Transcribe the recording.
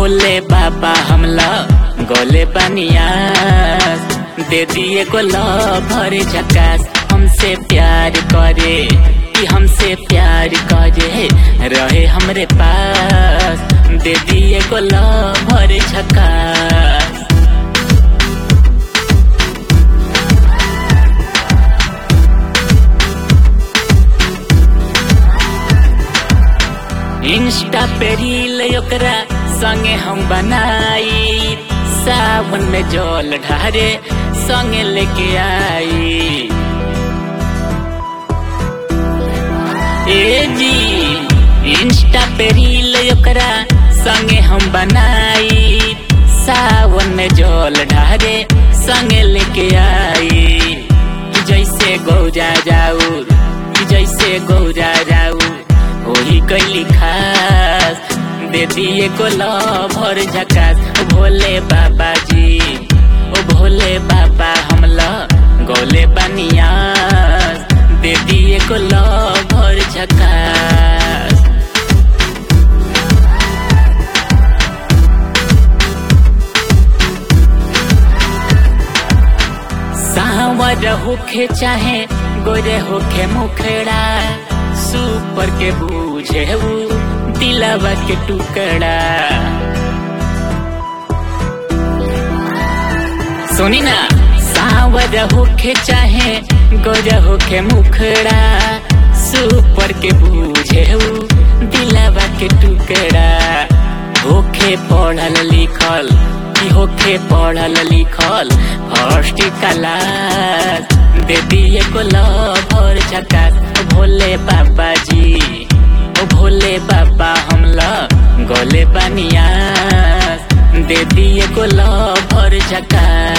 भोले बाबा हमला गोले बनिया दे दिए को भर झकास हमसे प्यार करे कि हमसे प्यार करे रहे हमरे पास दे दिए को भर झकास इंस्टा पे रील ओकरा संगे हम बनाई सावन में जल ढारे संगे लेके आई ए जी इंस्टा पे रील ओकरा संगे हम बनाई सावन में जल ढारे संगे लेके आई कि जैसे गौजा जाऊ कि जैसे गौजा जाऊ वही कैली खास दे दिए को भर झकास भोले बाबा जी ओ भोले बाबा हमला गोले बनिया दे दिए को भर झकास सावर होखे चाहे गोरे होखे मुखड़ा सुपर के बूझे ऊ दिलवा के टुकड़ा सुनी ना सावर होखे चाहे गोरा होखे मुखड़ा सुपर के बूझे ऊ दिलवा के टुकड़ा होखे पढ़ल लिखल कि होखे पढ़ल लिखल फर्स्ट क्लास दे दिए को भर झकास भोले बाबा जी ओ भोले बाबा हमला गोले बनिया दे दिए को भर झकास